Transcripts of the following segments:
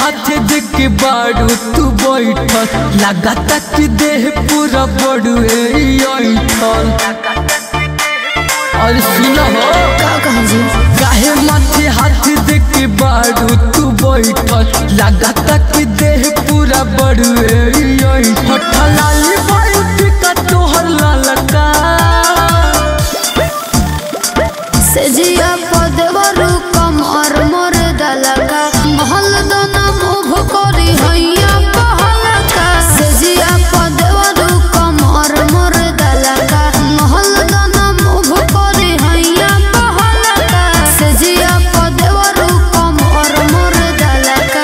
हाथ दे के बाड़ू तू बैठल लगाता कि देह पूरा बड़ुए ऐठल और सुनो हो का कहा जी काहे माथे हाथ दे के बाड़ू तू बैठल लगाता कि देह पूरा बड़ुए ऐठल लाली बाई का तोहर लालका से जिया पदेवरु कमर मोर दलका महल दना मुभ करी हैया पहलका से जिया पदेवरु कमर मोर दलका महल दना मुभ करी हैया पहलका से जिया पदेवरु कमर मोर दलका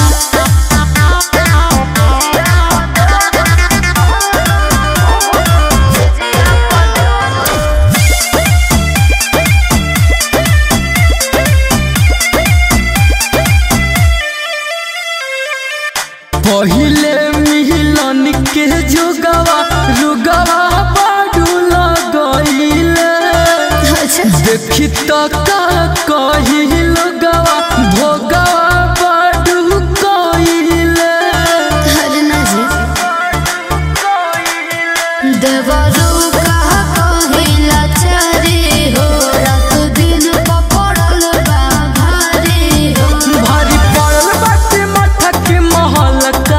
पहिले मिलन के जोगवा रुगवा बाडू लगइले अच्छा देखी तो का कही लोगवा भोगवा बाडू कइले हरना जी देवरू कहा कहिला चारी हो रात दिन पपड़ल बा भारी हो भारी पड़ल बाटे माथा के महल का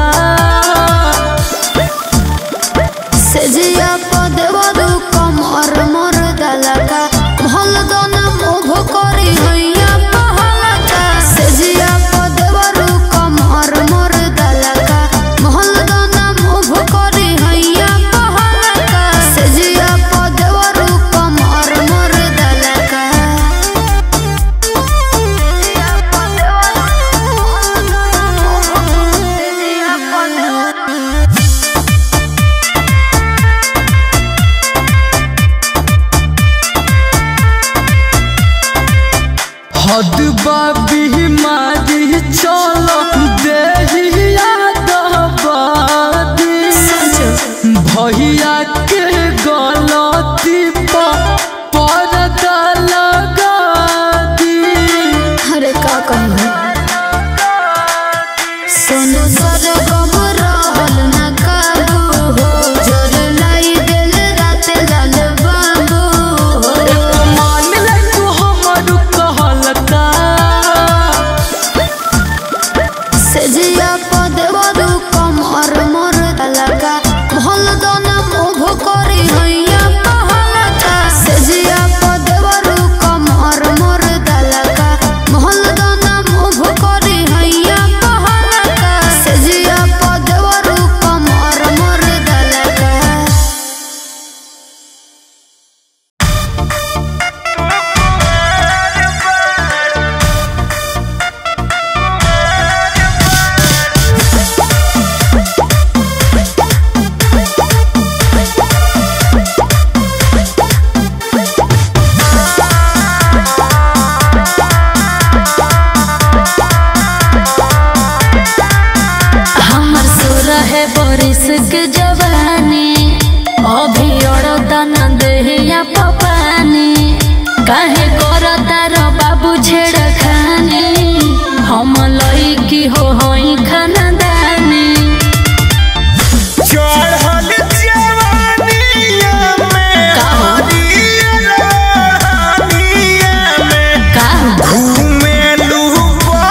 सेजिया पदेवरू कमर मोर दलका महल दना मोभ करी हैया पहलका सेजिया पदेवरू कमर मोर दलका महल दना मोभ करी हैया पहलका सेजिया पदेवरू कमर मोर दलका सेजिया पदेवरू हद बाबी मारी चलो देहिया दबादी भैया के गलती पर पर्दा लगा दी अरे का कहूँ सोनू सर गम रहल न काबू हो जोर लाई दिल रात लाल बाबू हो मान ले तू हमर कहलका सेजिया पदेवरू कमर मोर दलका महल दना मोभ करी हैया पहलका सेजिया पदेवरू कमर मोर दलका महल दना मोभ करी हैया पहलका सेजिया पदेवरू कमर मोर दलका हमर सुर है बरिस के जवानी अभी अड़ता न देहिया पपानी काहे करता र बाबू छेड़ खानी हम लईकी हो हई खानदानी चढ़ल जवानिया में का हो? हरियर हरिया में का घूमेलू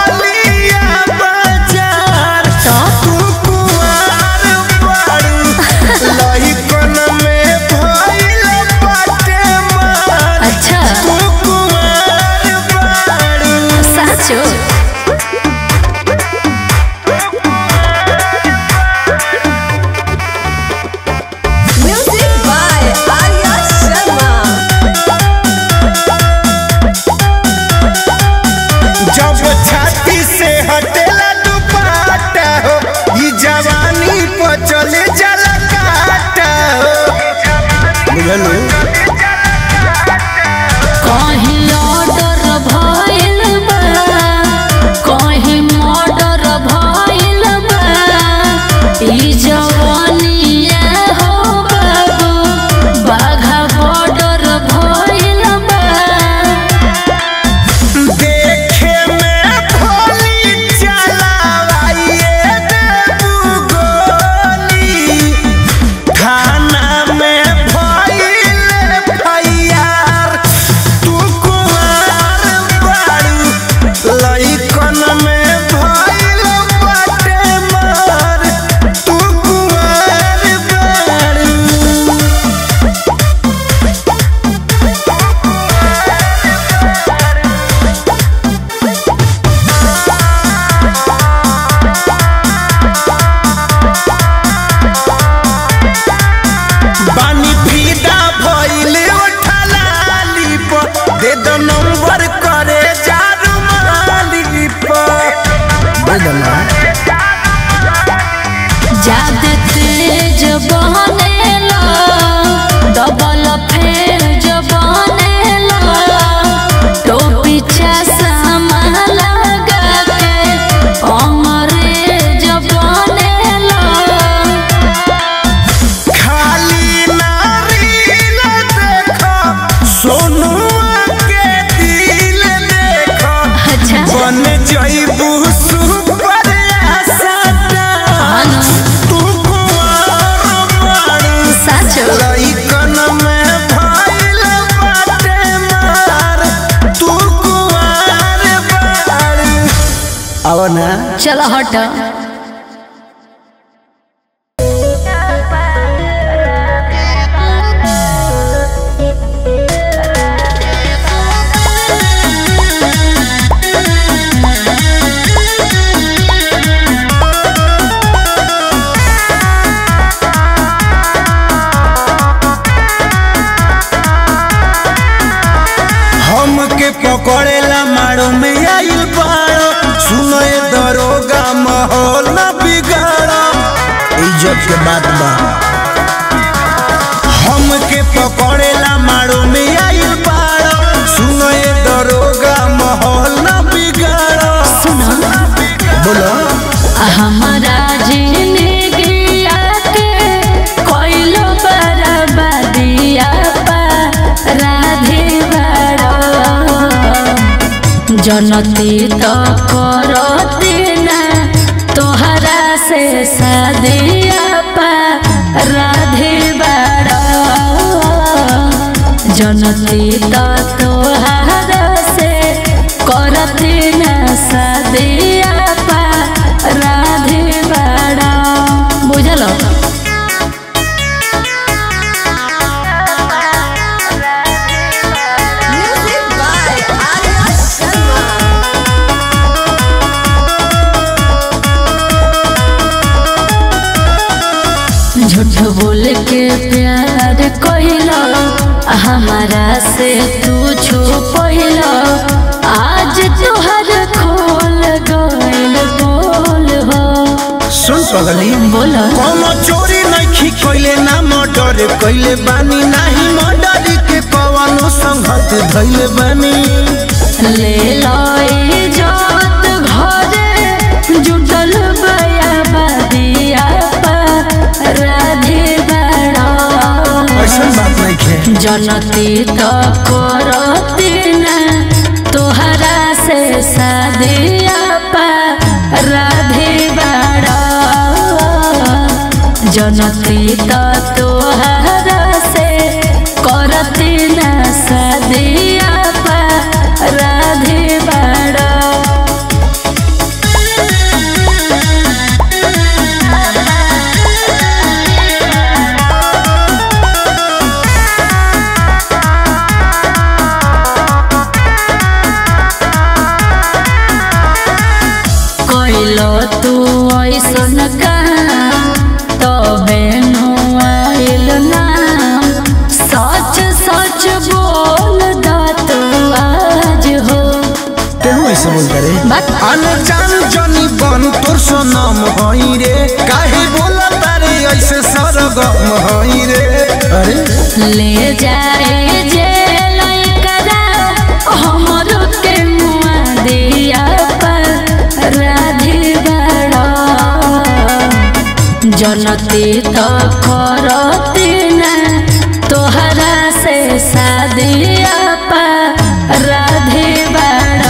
बलिया बाजार तो तू कुआर बारू साचो लइकन में भइल बाटे मार तू कुंवार बाड़ अब ना चलो हट हमके पकड़ेला मारो में आइल बाड़ो सुनो ये दरोगा माहौल न बिगाड़ो इज्जत के बात बा हमके पकड़ेला मारो में आइल बाड़ो सुनो ये दरोगा माहौल न बिगाड़ो सुनो बोलो हमारा जिंदगी आके कोइलो बर्बादिया पा राधे बड़ो जनती तो करती ना तोहरा से शादिया पा राधे बड़ो जनती तो तोहरा से करती ना शादिया पा राधे बड़ा बुझलो Music by Arya Sharma. झूठ बोल के प्यार कहिलो हमारा से तू छुपैलो आज तोहर खोल गइल बोल हो सुन पगली बोलो कोनो चोरी नहीं कइले ना मर्डर कइले बानी नाही मर्डर के कवनो संगत धइले बानी ले लो इज्जत घरे जुटल बया बदिया पर राधे बड़ा ऐसन बात नहीं खे जनती तो करती ना तोहरा से शादिया पा राधे बड़ा जनती तो तोहरा से करती ना शादिया पा राधे बड़ा कइलो तू ऐसन काम तबे नु आइल नाम सच सच बोल दा तू आज हो केहू ऐसे बोलता रे बात अनजान जनी बन तोर सनम हई रे काहे बोला तारे ऐसे सरगम हई रे अरे ले जाए जे लइकरा हमर के मुआ दिया पर राधे बड़ा जनती तो करती ना तोहरा से शादिया पा राधे बड़ा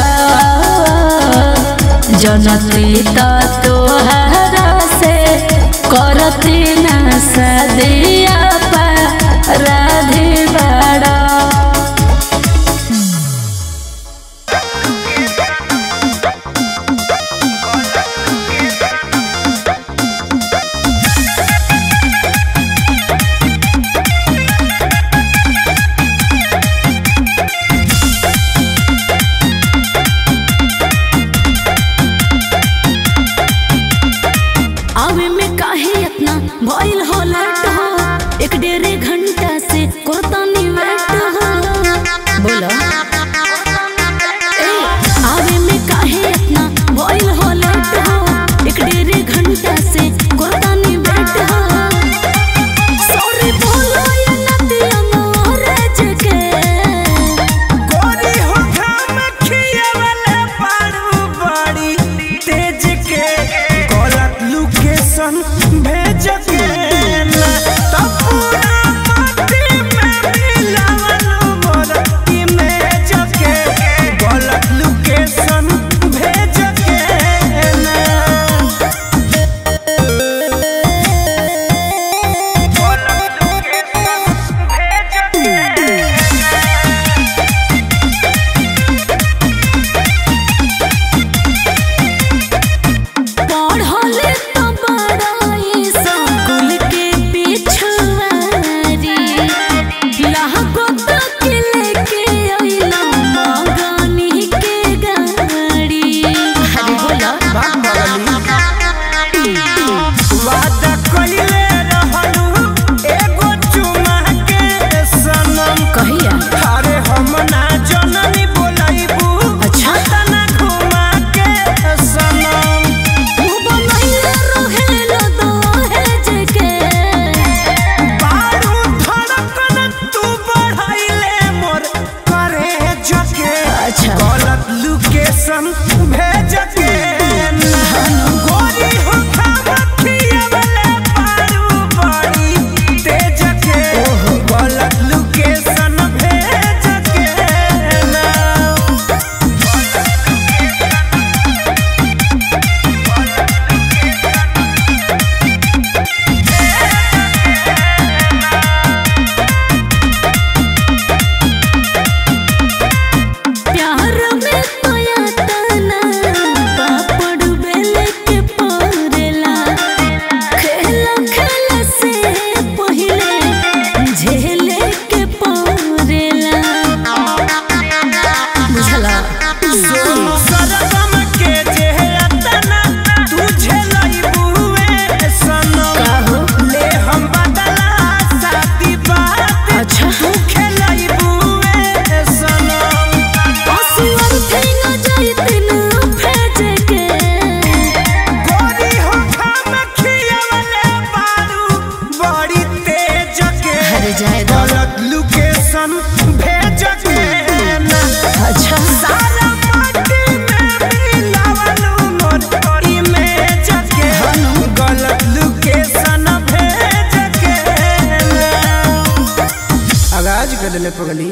जनती तो तोहरा से करती ना शादिया पा राधे बड़ा आवे में काहे इतना भइल हो लेट हो एक डेढ़ घंटा से कोतानी वेट हो बोलो ए, आवे में काहे इतना भइल हो लेट हो एक डेढ़ घंटा से कोतानी वेट हो सॉरी बोलो ये नदिया मोरे जगे गोरी हो घाम खियावले पारू बड़ी तेज के गलत लोकेशन भेज के ना तब पूरा माटी में अरे जाए दो गलत लोकेशन भेज के ना अच्छा सारा माटी में मिलावल मोर इमेज के गलत लोकेशन भेज के ना आगाज कर देले पगली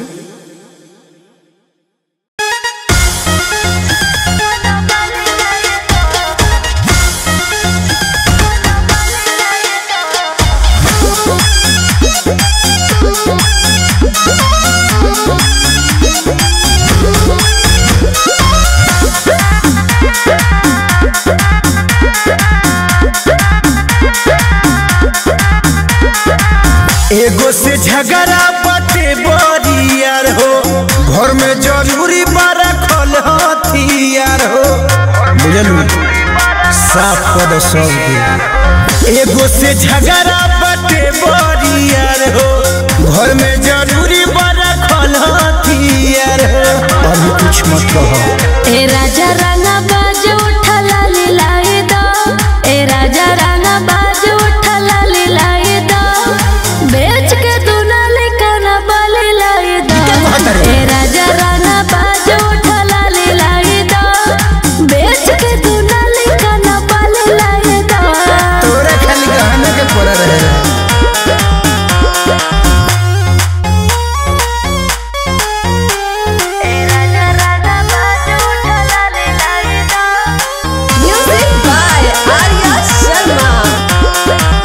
एगो से झगड़ा बटे बरियार हो घर में जरूरी बड़ा खल हथियार हो बुझलू साफ पद सब एगो से झगड़ा बटे बरियार हो घर में जरूरी बड़ा खल हथियार हो अभी कुछ मत कहो ए राजा राना बाज उठला लिलाए दो ए राजा राना बाज उठला लिलाए दो बेच के दुनाले काना बाले लाए दो ए राजा राना बाज उठला लिलाए दो बेच के दुनाले काना बाले लाए दो तोरा खाली गहना के पड़ा रहे Music by Arya Sharma.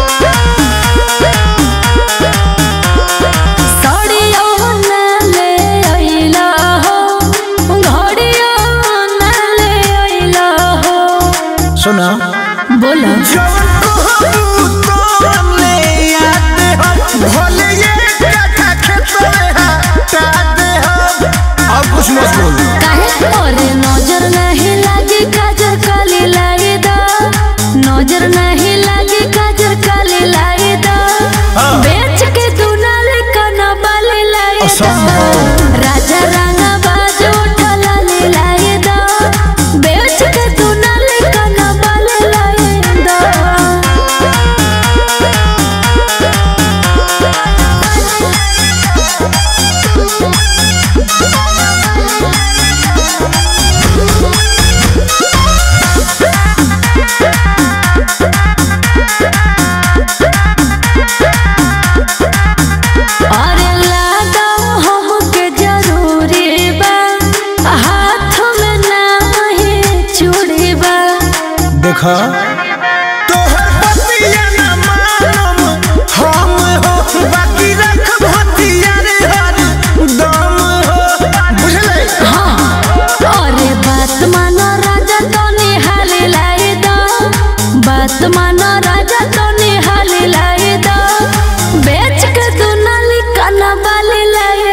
सड़ियो ना ले अइला हो घड़ियो ना ले अइला हो सुना बोलो जवन कहबू तोन ले आते हम भले ये कथा खेतले हटा दे हम अब कुछ मत बोल काहे और नजर नहीं लागे काजर काली लाई दा नजर नहीं लागे काजर काली लाई दा बेच के तू नाले कना बाले लाई दा असंभव। राजा राना बाज उठला ले लाई दा बेच के तू नाले कना बाले लाई दा अरे लागा हमके जरूरी बा हाथ में नहीं चूड़ी बा देखा तोहर पतिया न मानम हम हो बाकी रख भतिया रे हर दम हो बुझले अरे बात मानो राजा तो निहाले लाए दो बात मानो राजा तो निहाले लाए दो बेच के तू नाली काना बाले लाए